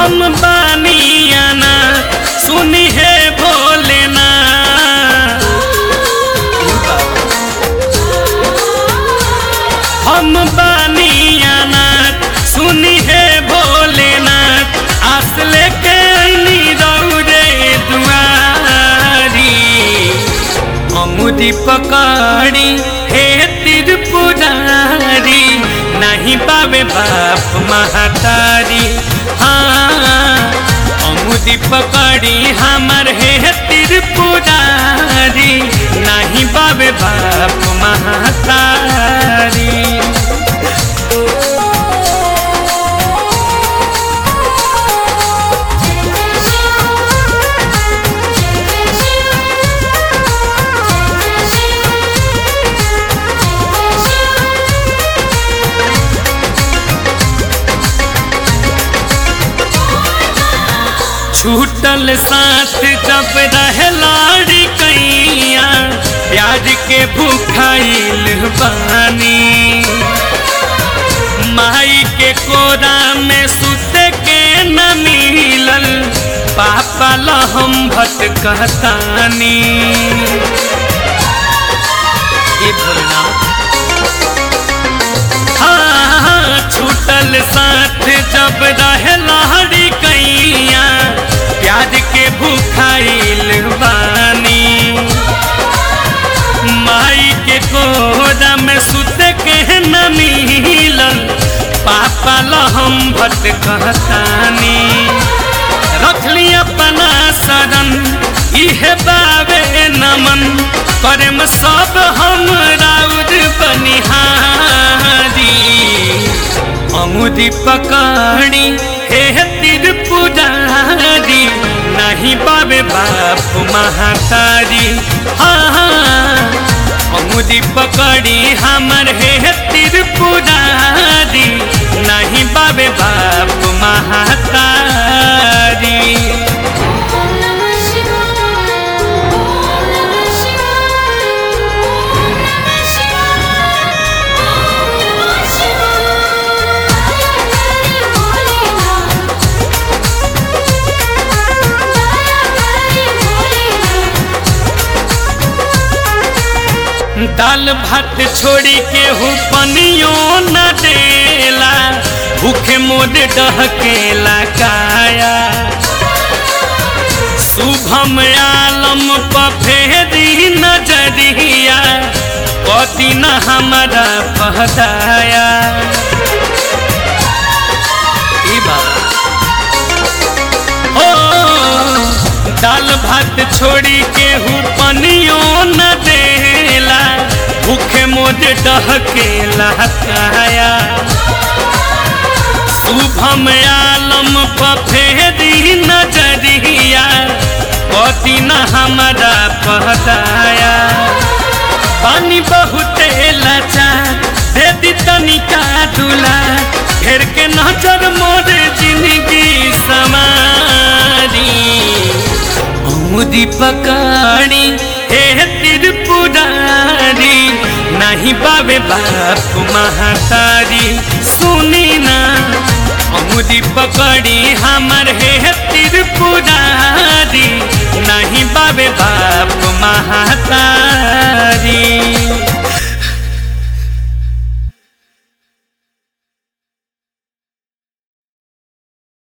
हम बानियाना सुनी है भोलेनाथ हम बानियानाथ सुनी है भोलेनाथ आस लेके अइनी रौरे दुआरी अमुदी पकड़ी हे त्रिपुरारी नहीं पावे बाप महतारी हाँ अमुदी पकड़ी हमर हे त्रिपुरारी नहीं पावे बाप महतारी छूटल साथ जब रहे लाड़ी कैया प्याज के भूखाइल बानी माई के कोरा में सुते के न मिलल पापा ला हम भटकतानी ये भोलेनाथ हाँ, छूटल साथ जब रहे लहरी कैया प्याज के भूखाइल बानी माई के कोरा में सुत के न मिलल पापा ला हम भटकतानी रखली अपना शरण इहे बाबे नमन करम सब हम राउर बनिहारी अमुदी पकड़ी हे त्रिपुरारी नहीं बाबे बाप महातारी हाँ हाँ अमुदी पकड़ी हमर हे त्रिपुरारी नहीं बाबे बाप महातारी दाल भात छोड़ी के हूँ पनियो न देला भूखे मोद डहकेला काया शुभम आलम पफेरी नजरिया कति न हमारा पहदाया ई बाबा ओ दाल भात छोड़ी के हूँ पनियो न देला भूखे मोद डहकेला काया शुभम आलम पफेरी नजरिया कति न हमारा पहदाया पानी बहुते लाचार दे दी तनिका दुला घेर के नजर मोर जिंदगी समारी अमुदी पकाड़ी हे त्रिपुरारी नहीं बाबे बाप महातारी सुनी ना अमुदी पकड़ी हमर हे त्रिपुरारी नहीं बाबे बाप महातारी